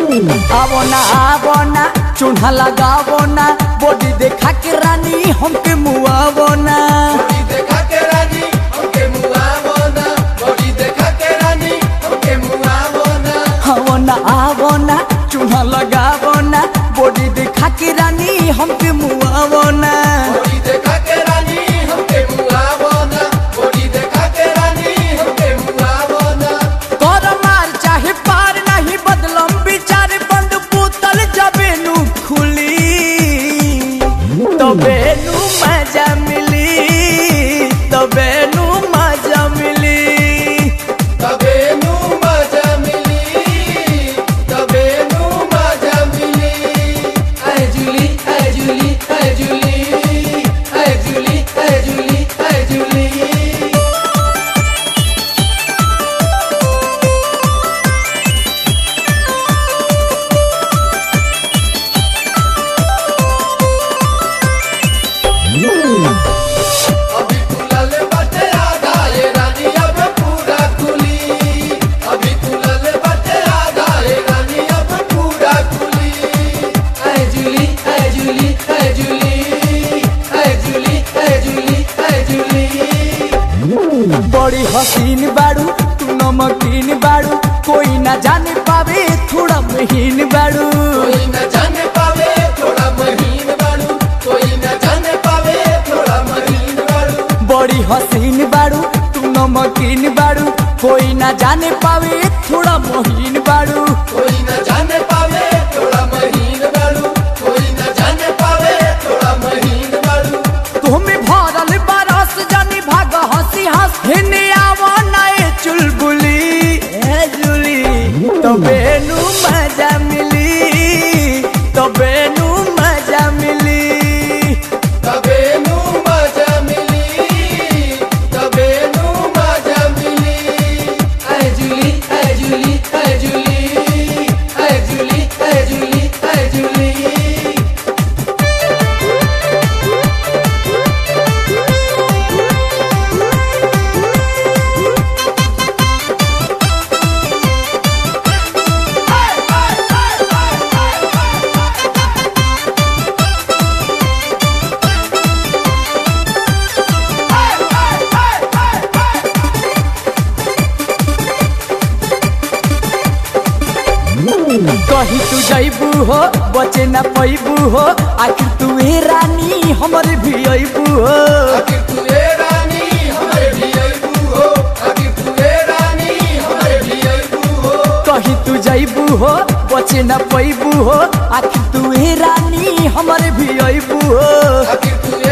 आवो ना आवो ना चूल्हा लगावो ना बॉडी देखा के रानी हमके मुआवो ना बॉडी देखा के रानी हमके मुआवो ना बॉडी देखा के रानी हमके मुआवो ना आवो ना आवो ना चूल्हा लगावो ना बॉडी देखा के रानी हमके मुआवो ना बॉडी देखा के रानी हमके मुआवो ना बॉडी देखा के रानी हमके मुआवो ना कर मार चाहे पार नहीं बदलम विचार बंद पुतल जबेनु खुली तबेनु मजा मिली तबेनु मजा मिली तबे नू मजा मिली तबे नू मजा मिली ऐ जूली ऐ जूली ऐ जूली ऐ जूली ऐ जूली ऐ जूली अभी खुलल बाटे आधा ये रानी अब पूरा खुली अभी खुलल बाटे आधा ये रानी अब पूरा खुली ऐ जूली ऐ जूली ऐ जूली ऐ जूली ऐ जूली ऐ जूली बड़ी हसीन बाड़ू तू नमकीन बाड़ू कोई ना जाने पावे थोड़ा महीन बाड़ू कोई न जाने पावे थोड़ा महीन बाड़ू कोई न जाने पावे थोड़ा महीन बाड़ू बड़ी हसीन बाड़ू तू नमकीन बाड़ू कोई ना जाने पावे थोड़ा महीन बाड़ू कोई न जाने पावे थोड़ा महीन बाड़ू कोई न जाने पावे थोड़ा महीन बाड़ू तुम्हें भरल बरस जानी भाग हंसी हंस हिने आवो नए चुलबुली ए जुली तबेनु मजा मिली तबेनु मजा मिली तबे नू मजा मिली तबे नू मजा मिली ऐ जूली ऐ जूली ऐ जूली ऐ जूली ऐ जूली ऐ जूली कहीं तू जैबू हो बचे न पैबू हो आखिर तू ए रानी हमर भी अबू हो आखिर तू ए रानी हमरे भी अइबू हो आखिर तू ए रानी हमरे भी अइबू हो कहीं तू जैबू हो बचे न पैबू हो आखिर तू ए रानी हमर भी अबू हो आखिर तू